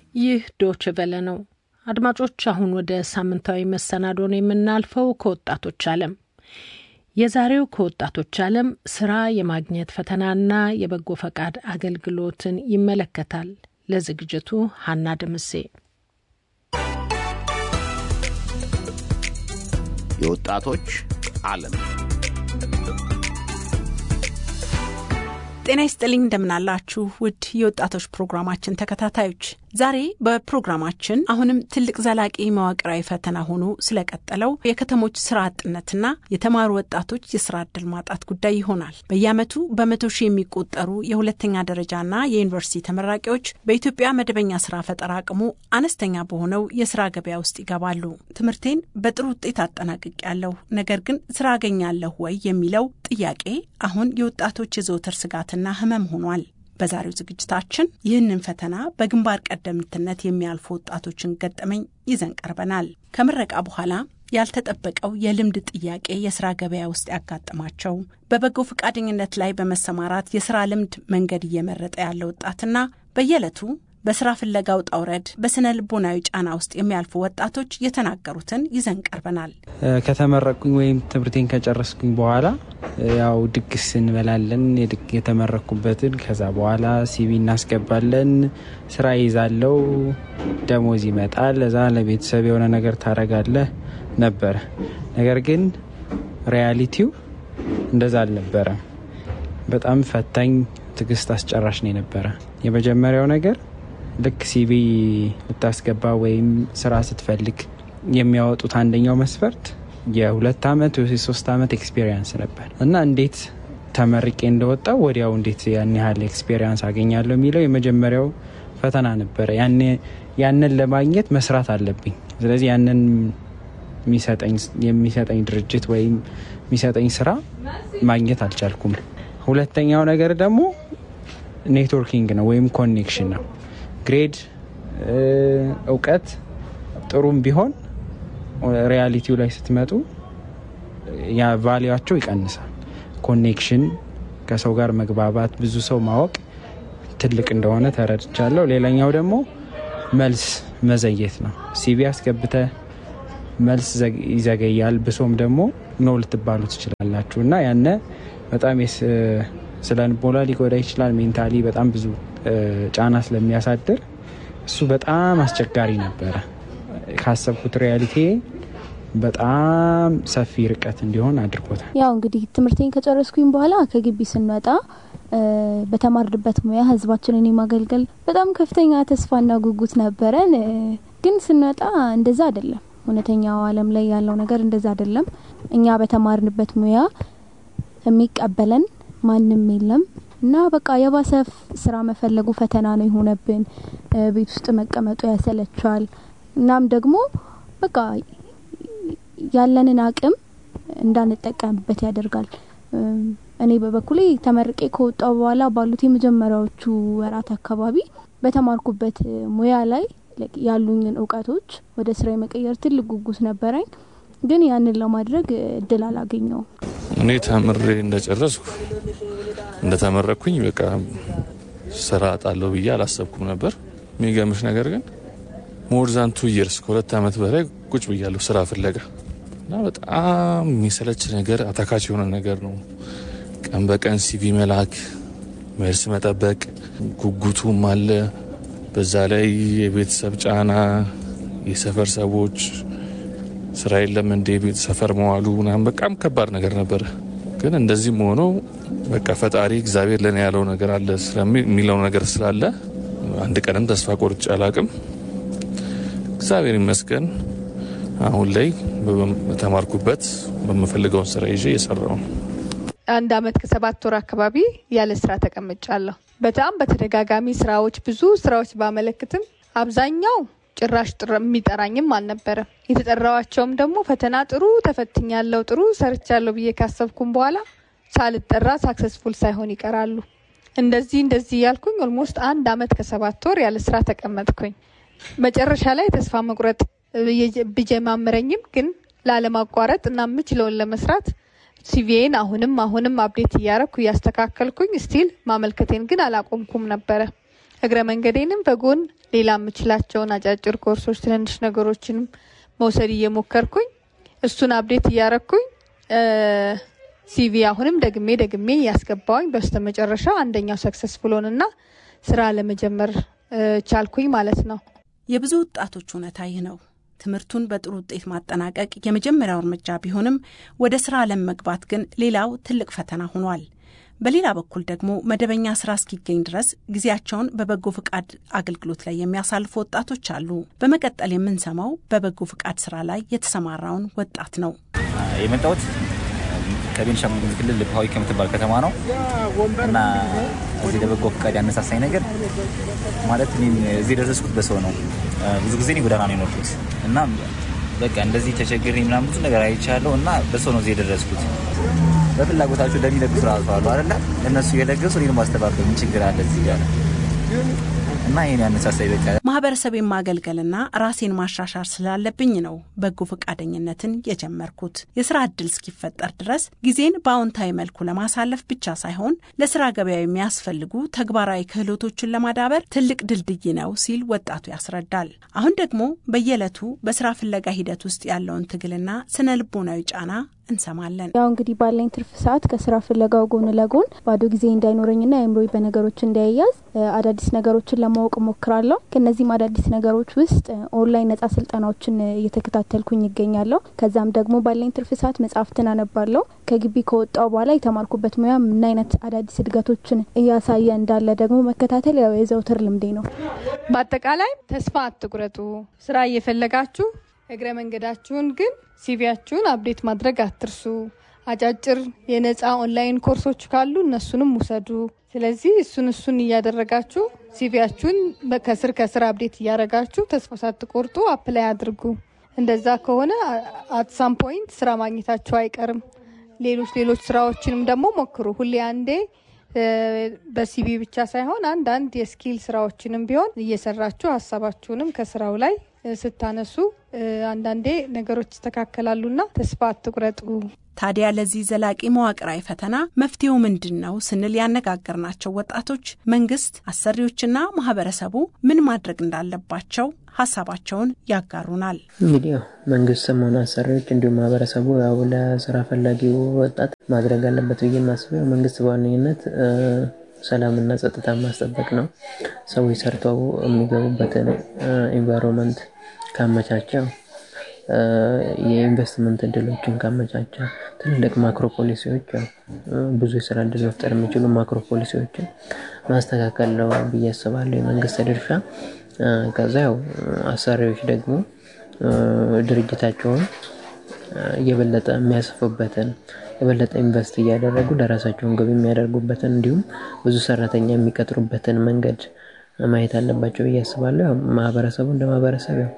ይህ ዶች ቨለ ነው። አድማጮች፣ አሁን ወደ ሳምንታዊ መሰናዶ ነው የምናልፈው። ከወጣቶች ዓለም የዛሬው ከወጣቶች ዓለም ስራ የማግኘት ፈተናና የበጎ ፈቃድ አገልግሎትን ይመለከታል። ለዝግጅቱ ሀና ደምሴ። የወጣቶች ዓለም ጤና ይስጥልኝ እንደምናላችሁ ውድ የወጣቶች ፕሮግራማችን ተከታታዮች፣ ዛሬ በፕሮግራማችን አሁንም ትልቅ ዘላቂ መዋቅራዊ ፈተና ሆኖ ስለቀጠለው የከተሞች ስራ አጥነትና የተማሩ ወጣቶች የስራ እድል ማጣት ጉዳይ ይሆናል። በየዓመቱ በመቶ ሺህ የሚቆጠሩ የሁለተኛ ደረጃና የዩኒቨርሲቲ ተመራቂዎች በኢትዮጵያ መደበኛ ስራ ፈጠራ አቅሙ አነስተኛ በሆነው የስራ ገበያ ውስጥ ይገባሉ። ትምህርቴን በጥሩ ውጤት አጠናቅቄያለሁ፣ ነገር ግን ስራ አገኛለሁ ወይ የሚለው ጥያቄ አሁን የወጣቶች የዘወትር ስጋትና ህመም ሆኗል። በዛሬው ዝግጅታችን ይህንን ፈተና በግንባር ቀደምትነት የሚያልፉ ወጣቶችን ገጠመኝ ይዘን ቀርበናል። ከምረቃ በኋላ ያልተጠበቀው የልምድ ጥያቄ የስራ ገበያ ውስጥ ያጋጠማቸው፣ በበጎ ፈቃደኝነት ላይ በመሰማራት የስራ ልምድ መንገድ እየመረጠ ያለ ወጣትና በየዕለቱ በስራ ፍለጋ ውጣ ውረድ በስነ ልቦናዊ ጫና ውስጥ የሚያልፉ ወጣቶች የተናገሩትን ይዘን ቀርበናል። ከተመረቅኩኝ ወይም ትምህርቴን ከጨረስኩኝ በኋላ ያው ድግስ እንበላለን የተመረኩበትን። ከዛ በኋላ ሲቪ እናስገባለን፣ ስራ ይዛለው፣ ደሞዝ ይመጣል፣ እዛ ለቤተሰብ የሆነ ነገር ታረጋለህ ነበረ። ነገር ግን ሪያሊቲው እንደዛ አልነበረም። በጣም ፈታኝ፣ ትዕግስት አስጨራሽ ነው የነበረ። የመጀመሪያው ነገር ልክ ሲቪ ልታስገባ ወይም ስራ ስትፈልግ የሚያወጡት አንደኛው መስፈርት የሁለት ዓመት ወይ ሶስት ዓመት ኤክስፔሪንስ ነበር እና እንዴት ተመርቄ እንደወጣው ወዲያው እንዴት ያን ያህል ኤክስፔሪንስ አገኛለሁ የሚለው የመጀመሪያው ፈተና ነበረ። ያንን ለማግኘት መስራት አለብኝ። ስለዚህ ያንን የሚሰጠኝ ድርጅት ወይም የሚሰጠኝ ስራ ማግኘት አልቻልኩም። ሁለተኛው ነገር ደግሞ ኔትወርኪንግ ነው ወይም ኮኔክሽን ነው። ግሬድ እውቀት ጥሩም ቢሆን ሪያሊቲው ላይ ስትመጡ ያ ቫሊያቸው ይቀንሳል። ኮኔክሽን፣ ከሰው ጋር መግባባት፣ ብዙ ሰው ማወቅ ትልቅ እንደሆነ ተረድቻለሁ። ሌላኛው ደግሞ መልስ መዘየት ነው። ሲቪ አስገብተ መልስ ይዘገያል። ብሶም ደግሞ ኖ ልትባሉ ትችላላችሁ እና ያነ በጣም ስለ ልቦና ሊጎዳ ይችላል። ሜንታሊ በጣም ብዙ ጫና ስለሚያሳድር እሱ በጣም አስቸጋሪ ነበረ። ካሰብኩት ሪያሊቲ በጣም ሰፊ ርቀት እንዲሆን አድርጎታል። ያው እንግዲህ ትምህርቴን ከጨረስኩኝ በኋላ ከግቢ ስንወጣ በተማርንበት ሙያ ህዝባችንን የማገልገል በጣም ከፍተኛ ተስፋና ጉጉት ነበረን። ግን ስንወጣ እንደዛ አይደለም። እውነተኛው ዓለም ላይ ያለው ነገር እንደዛ አይደለም። እኛ በተማርንበት ሙያ የሚቀበለን ማንም የለም እና በቃ የባሰ ስራ መፈለጉ ፈተና ነው የሆነብን። ቤት ውስጥ መቀመጡ ያሰለቻል። እናም ደግሞ በቃ ያለንን አቅም እንዳንጠቀምበት ያደርጋል። እኔ በበኩሌ ተመርቄ ከወጣው በኋላ ባሉት የመጀመሪያዎቹ ወራት አካባቢ በተማርኩበት ሙያ ላይ ያሉኝን እውቀቶች ወደ ስራ የመቀየር ትልቅ ጉጉት ነበረኝ። ግን ያንን ለማድረግ እድል አላገኘውም። እኔ ተምሬ እንደጨረስኩ እንደተመረኩኝ በቃ ስራ አጣለሁ ብዬ አላሰብኩም ነበር። የሚገርምሽ ነገር ግን ሞር ዛን ቱ ይርስ ከሁለት ዓመት በላይ ቁጭ ብያለሁ ስራ ፍለጋ እና በጣም የሚሰለች ነገር አታካች የሆነ ነገር ነው። ቀን በቀን ሲቪ መላክ፣ መልስ መጠበቅ፣ ጉጉቱም አለ። በዛ ላይ የቤተሰብ ጫና፣ የሰፈር ሰዎች ስራ የለም እንደ ቤት ሰፈር መዋሉ ምናምን በጣም ከባድ ነገር ነበረ። ግን እንደዚህም ሆኖ በቃ ፈጣሪ እግዚአብሔር ለእኔ ያለው ነገር አለ የሚለው ነገር ስላለ አንድ ቀንም ተስፋ ቆርጬ አላቅም። እግዚአብሔር ይመስገን አሁን ላይ በተማርኩበት በምፈልገውን ስራ ይዤ እየሰራው ነው። አንድ አመት ከሰባት ወር አካባቢ ያለ ስራ ተቀምጫለሁ። በጣም በተደጋጋሚ ስራዎች ብዙ ስራዎች ባመለክትም አብዛኛው ጭራሽ የሚጠራኝም አልነበረም። የተጠራዋቸውም ደግሞ ፈተና ጥሩ ተፈትኛለሁ፣ ጥሩ ሰርቻለሁ ብዬ ካሰብኩም በኋላ ሳልጠራ ሳክሰስፉል ሳይሆን ይቀራሉ። እንደዚህ እንደዚህ እያልኩኝ ኦልሞስት አንድ አመት ከሰባት ወር ያለ ስራ ተቀመጥኩኝ። መጨረሻ ላይ ተስፋ መቁረጥ ብጀማምረኝም ግን ላለማቋረጥ እና የምችለውን ለመስራት ሲቪዬን አሁንም አሁንም አፕዴት እያረኩ እያስተካከልኩኝ ስቲል ማመልከቴን ግን አላቆምኩም ነበረ። እግረ መንገዴንም በጎን ሌላ የምችላቸውን አጫጭር ኮርሶች፣ ትንንሽ ነገሮችንም መውሰድ እየሞከርኩኝ እሱን አብዴት እያረኩኝ ሲቪ አሁንም ደግሜ ደግሜ እያስገባውኝ በስተመጨረሻ አንደኛው ሰክሰስፉል ሆንና ስራ ለመጀመር ቻልኩኝ ማለት ነው። የብዙ ወጣቶች እውነታ ይህ ነው። ትምህርቱን በጥሩ ውጤት ማጠናቀቅ የመጀመሪያው እርምጃ ቢሆንም ወደ ስራ ዓለም መግባት ግን ሌላው ትልቅ ፈተና ሆኗል። በሌላ በኩል ደግሞ መደበኛ ስራ እስኪገኝ ድረስ ጊዜያቸውን በበጎ ፍቃድ አገልግሎት ላይ የሚያሳልፉ ወጣቶች አሉ። በመቀጠል የምንሰማው በበጎ ፍቃድ ስራ ላይ የተሰማራውን ወጣት ነው። የመጣሁት ከቤንሻንጉል ክልል ፓዊ ከምትባል ከተማ ነው እና እዚህ ለበጎ ፍቃድ ያነሳሳኝ ነገር ማለት እኔም እዚህ የደረስኩት በሰው ነው። ብዙ ጊዜ እኔ ጎዳና ነው የኖርኩት እና በቃ እንደዚህ ተቸግሬ ምናምን ብዙ ነገር አይቻለሁ እና በሰው ነው እዚህ የደረስኩት። በፍላጎታቸው ለሚለግሱ ራሱ አሉ አይደለ? እነሱ የለገሱ እኔን ማስተባበር ምን ችግር አለ እዚህ ጋር እና ይህን ያነሳሳይ በቃ ማህበረሰቤን ማገልገልና ራሴን ማሻሻል ስላለብኝ ነው በጎ ፈቃደኝነትን የጀመርኩት። የስራ እድል እስኪፈጠር ድረስ ጊዜን በአዎንታዊ መልኩ ለማሳለፍ ብቻ ሳይሆን ለስራ ገበያ የሚያስፈልጉ ተግባራዊ ክህሎቶችን ለማዳበር ትልቅ ድልድይ ነው ሲል ወጣቱ ያስረዳል። አሁን ደግሞ በየዕለቱ በስራ ፍለጋ ሂደት ውስጥ ያለውን ትግልና ስነ ልቦናዊ ጫና እንሰማለን። ያው እንግዲህ ባለኝ ትርፍ ሰዓት ከስራ ፍለጋው ጎን ለጎን ባዶ ጊዜ እንዳይኖረኝና አእምሮዬ በነገሮች እንዳይያዝ አዳዲስ ነገሮችን ለማወቅ ሞክራለሁ። ከነዚህም አዳዲስ ነገሮች ውስጥ ኦንላይን ነጻ ስልጠናዎችን እየተከታተልኩኝ ይገኛለሁ። ከዛም ደግሞ ባለኝ ትርፍ ሰዓት መጽሐፍትን አነባለሁ። ከግቢ ከወጣው በኋላ የተማርኩበት ሙያ ምን አይነት አዳዲስ እድገቶችን እያሳየ እንዳለ ደግሞ መከታተል ያው የዘውትር ልምዴ ነው። በአጠቃላይ ተስፋ አትቁረጡ። ስራ እየፈለጋችሁ እግረ መንገዳችሁን ግን ሲቪያችሁን አፕዴት ማድረግ አትርሱ። አጫጭር የነፃ ኦንላይን ኮርሶች ካሉ እነሱንም ውሰዱ። ስለዚህ እሱን እሱን እያደረጋችሁ ሲቪያችሁን ከስር ከስር አፕዴት እያደረጋችሁ ተስፋ ሳትቆርጡ አፕላይ አድርጉ። እንደዛ ከሆነ አት ሳም ፖይንት ስራ ማግኘታችሁ አይቀርም። ሌሎች ሌሎች ስራዎችንም ደግሞ ሞክሩ። ሁሌ አንዴ በሲቪ ብቻ ሳይሆን አንዳንድ የስኪል ስራዎችንም ቢሆን እየሰራችሁ ሀሳባችሁንም ከስራው ላይ ስታነሱ አንዳንዴ ነገሮች ይስተካከላሉና ተስፋ አትቁረጡ። ታዲያ ለዚህ ዘላቂ መዋቅራዊ ፈተና መፍትሄው ምንድን ነው ስንል ያነጋገርናቸው ወጣቶች መንግስት፣ አሰሪዎችና ማህበረሰቡ ምን ማድረግ እንዳለባቸው ሀሳባቸውን ያጋሩናል። እንግዲህ ያው መንግስትም ሆነ አሰሪዎች እንዲሁም ማህበረሰቡ ያው ለስራ ፈላጊው ወጣት ማድረግ አለበት ብዬ የማስበው መንግስት በዋነኝነት ሰላምና ጸጥታ ማስጠበቅ ነው። ሰዎች ሰርተው የሚገቡበትን ኤንቫይሮንመንት ካመቻቸው የኢንቨስትመንት እድሎችን ካመቻቸ ትልልቅ ማክሮ ፖሊሲዎች ብዙ የስራ እድል መፍጠር የሚችሉ ማክሮ ፖሊሲዎችን ማስተካከል ነው ብዬ አስባለሁ የመንግስት ድርሻ። ከዛ ያው አሰሪዎች ደግሞ ድርጅታቸውን የበለጠ የሚያስፉበትን የበለጠ ኢንቨስት እያደረጉ ለራሳቸውን ገቢ የሚያደርጉበትን እንዲሁም ብዙ ሰራተኛ የሚቀጥሩበትን መንገድ ማየት አለባቸው ብዬ አስባለሁ። ያው ማህበረሰቡ እንደ ማህበረሰብ ያው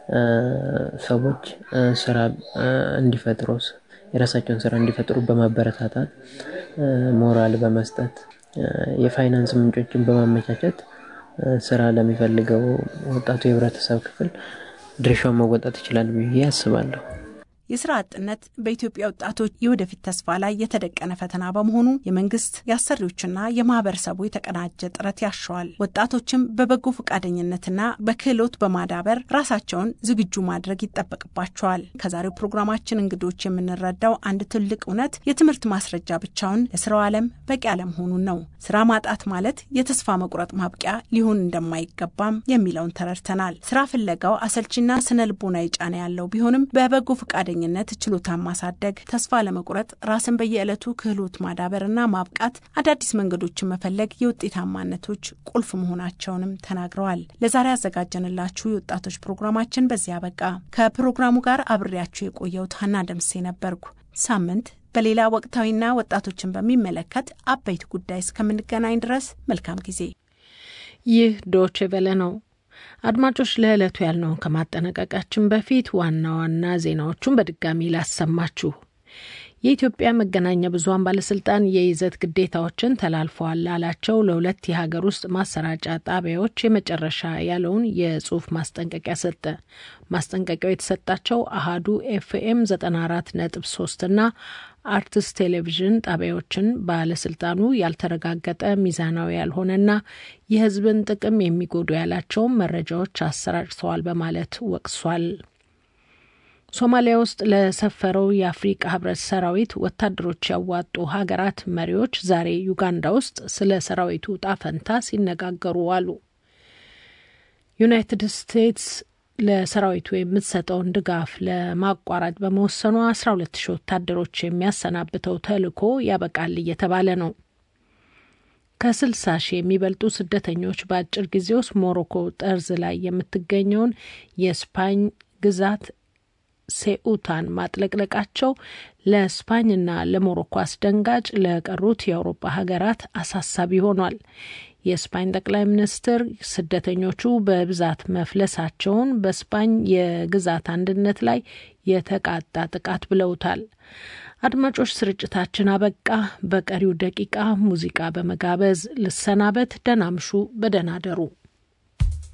ሰዎች ስራ እንዲፈጥሩ የራሳቸውን ስራ እንዲፈጥሩ በማበረታታት ሞራል በመስጠት የፋይናንስ ምንጮችን በማመቻቸት ስራ ለሚፈልገው ወጣቱ የህብረተሰብ ክፍል ድርሻውን መወጣት ይችላል ብዬ አስባለሁ። የስራ አጥነት በኢትዮጵያ ወጣቶች የወደፊት ተስፋ ላይ የተደቀነ ፈተና በመሆኑ የመንግስት የአሰሪዎችና የማህበረሰቡ የተቀናጀ ጥረት ያሻዋል። ወጣቶችም በበጎ ፈቃደኝነትና በክህሎት በማዳበር ራሳቸውን ዝግጁ ማድረግ ይጠበቅባቸዋል። ከዛሬው ፕሮግራማችን እንግዶች የምንረዳው አንድ ትልቅ እውነት የትምህርት ማስረጃ ብቻውን ለስራው ዓለም በቂ አለመሆኑን ነው። ስራ ማጣት ማለት የተስፋ መቁረጥ ማብቂያ ሊሆን እንደማይገባም የሚለውን ተረድተናል። ስራ ፍለጋው አሰልቺና ስነ ልቦናዊ ጫና ያለው ቢሆንም በበጎ ፈቃደ ኝነት ችሎታን ማሳደግ፣ ተስፋ ለመቁረጥ ራስን በየዕለቱ ክህሎት ማዳበርና ማብቃት፣ አዳዲስ መንገዶችን መፈለግ የውጤታማነቶች ቁልፍ መሆናቸውንም ተናግረዋል። ለዛሬ ያዘጋጀንላችሁ የወጣቶች ፕሮግራማችን በዚያ በቃ። ከፕሮግራሙ ጋር አብሬያችሁ የቆየሁት ሀና ደምሴ ነበርኩ። ሳምንት በሌላ ወቅታዊና ወጣቶችን በሚመለከት አበይት ጉዳይ እስከምንገናኝ ድረስ መልካም ጊዜ። ይህ ዶቼ ቬለ ነው። አድማጮች ለዕለቱ ያልነውን ከማጠናቀቃችን በፊት ዋና ዋና ዜናዎቹን በድጋሚ ላሰማችሁ። የኢትዮጵያ መገናኛ ብዙኃን ባለስልጣን የይዘት ግዴታዎችን ተላልፈዋል ላላቸው ለሁለት የሀገር ውስጥ ማሰራጫ ጣቢያዎች የመጨረሻ ያለውን የጽሁፍ ማስጠንቀቂያ ሰጠ። ማስጠንቀቂያው የተሰጣቸው አሃዱ ኤፍኤም 94 ነጥብ 3 እና አርትስ ቴሌቪዥን ጣቢያዎችን ባለስልጣኑ ያልተረጋገጠ ሚዛናዊ ያልሆነና የሕዝብን ጥቅም የሚጎዱ ያላቸውን መረጃዎች አሰራጭተዋል በማለት ወቅሷል። ሶማሊያ ውስጥ ለሰፈረው የአፍሪቃ ህብረት ሰራዊት ወታደሮች ያዋጡ ሀገራት መሪዎች ዛሬ ዩጋንዳ ውስጥ ስለ ሰራዊቱ ዕጣ ፈንታ ሲነጋገሩ አሉ። ዩናይትድ ስቴትስ ለሰራዊቱ የምትሰጠውን ድጋፍ ለማቋረጥ በመወሰኗ አስራ ሁለት ሺህ ወታደሮች የሚያሰናብተው ተልዕኮ ያበቃል እየተባለ ነው። ከስልሳ ሺህ የሚበልጡ ስደተኞች በአጭር ጊዜ ውስጥ ሞሮኮ ጠርዝ ላይ የምትገኘውን የስፓኝ ግዛት ሴኡታን ማጥለቅለቃቸው ለስፓኝና ለሞሮኮ አስደንጋጭ፣ ለቀሩት የአውሮፓ ሀገራት አሳሳቢ ሆኗል። የስፓኝ ጠቅላይ ሚኒስትር ስደተኞቹ በብዛት መፍለሳቸውን በስፓኝ የግዛት አንድነት ላይ የተቃጣ ጥቃት ብለውታል። አድማጮች፣ ስርጭታችን አበቃ። በቀሪው ደቂቃ ሙዚቃ በመጋበዝ ልሰናበት። ደህና ምሹ፣ በደህና ደሩ።